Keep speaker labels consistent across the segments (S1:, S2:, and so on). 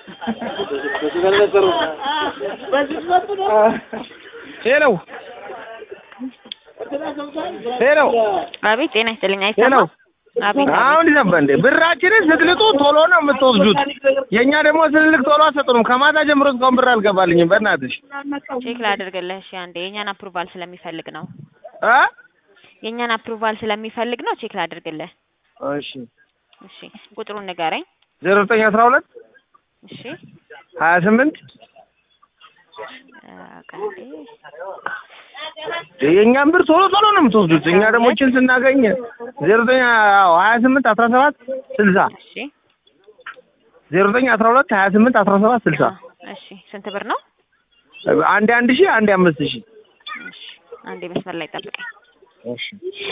S1: ሄሎ ሄሎ
S2: አቤት ጤና ይስጥልኝ።
S1: ሄሎ
S2: አይሰማም? አቤት
S1: አሁን ይሰማ እንዴ? ብራችንን ስትልጡ ቶሎ ነው የምትወስዱት። የእኛ ደግሞ ስንልክ ቶሎ አትሰጡንም። ከማታ ጀምሮ እስካሁን ብር አልገባልኝም። በእናትሽ
S2: ቼክ ላድርግልህ። እሺ አንዴ የእኛን አፕሩቫል ስለሚፈልግ ነው።
S1: አ
S2: የእኛን አፕሩቫል ስለሚፈልግ ነው። ቼክ ላድርግልህ።
S1: እሺ
S2: እሺ ቁጥሩን ንገረኝ።
S1: ዜሮ ዘጠኝ አስራ ሁለት
S2: እሺ
S1: ሀያ ስምንት
S2: አ፣ ቀንዴ
S1: የእኛን ብር ቶሎ ቶሎ ነው የምትወስዱት። እኛ ደግሞ ችን ስናገኝ ዜሮ ዘጠኝ አዎ ሀያ ስምንት አስራ ሰባት ስልሳ
S2: እሺ
S1: ዜሮ ዘጠኝ አስራ ሁለት ሀያ ስምንት አስራ ሰባት ስልሳ
S2: እሺ ስንት ብር ነው?
S1: አንዴ አንድ ሺህ አንዴ አምስት ሺህ
S2: እሺ አንዴ መስመር ላይ ጠብቀኝ።
S1: እሺ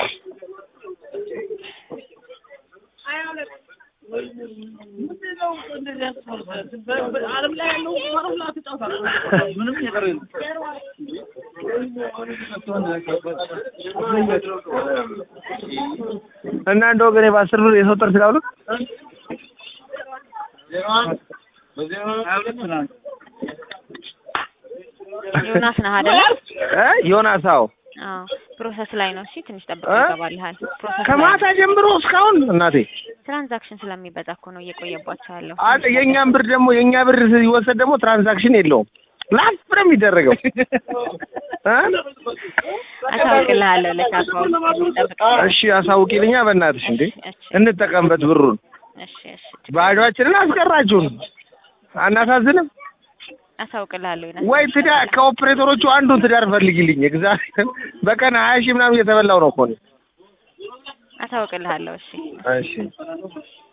S1: እና እንደ ወገኔ በአስር ብር የሰው ጥርስ ላውልቅ
S2: ዮናስ ነህ አይደለ?
S1: እ ዮናስ አዎ
S2: አዎ ፕሮሰስ ላይ ነው። እሺ ትንሽ ጠብቀህ
S1: እ?
S2: ይገባልሃል። ፕሮሰስ ላይ
S1: ከማታ
S2: ነው።
S1: ጀምሮ እስካሁን እናቴ
S2: ትራንዛክሽን ስለሚበዛ እኮ ነው እየቆየባቸው ያለው።
S1: አንድ የእኛም ብር ደግሞ የእኛ ብር ሲወሰድ ደግሞ ትራንዛክሽን የለውም ላፍ ነው የሚደረገው እ?
S2: አሳውቅልሃለሁ ለቻፓው ጠብቀኝ።
S1: እሺ አሳውቂልኛ በእናትሽ እንዴ
S2: እሺ
S1: እንጠቀምበት ብሩን
S2: እሺ እሺ
S1: ባዷችንን አስቀራችሁን አናሳዝንም
S2: አሳውቅልሃለሁ ዮናስ።
S1: ወይ ትዳር ከኦፕሬተሮቹ አንዱን ትዳር ፈልጊልኝ እግዚአብሔር በቀን ሀያ ሺህ ምናምን እየተበላው ነው እኮ እኔ
S2: አሳውቅልሃለሁ። እሺ
S1: እሺ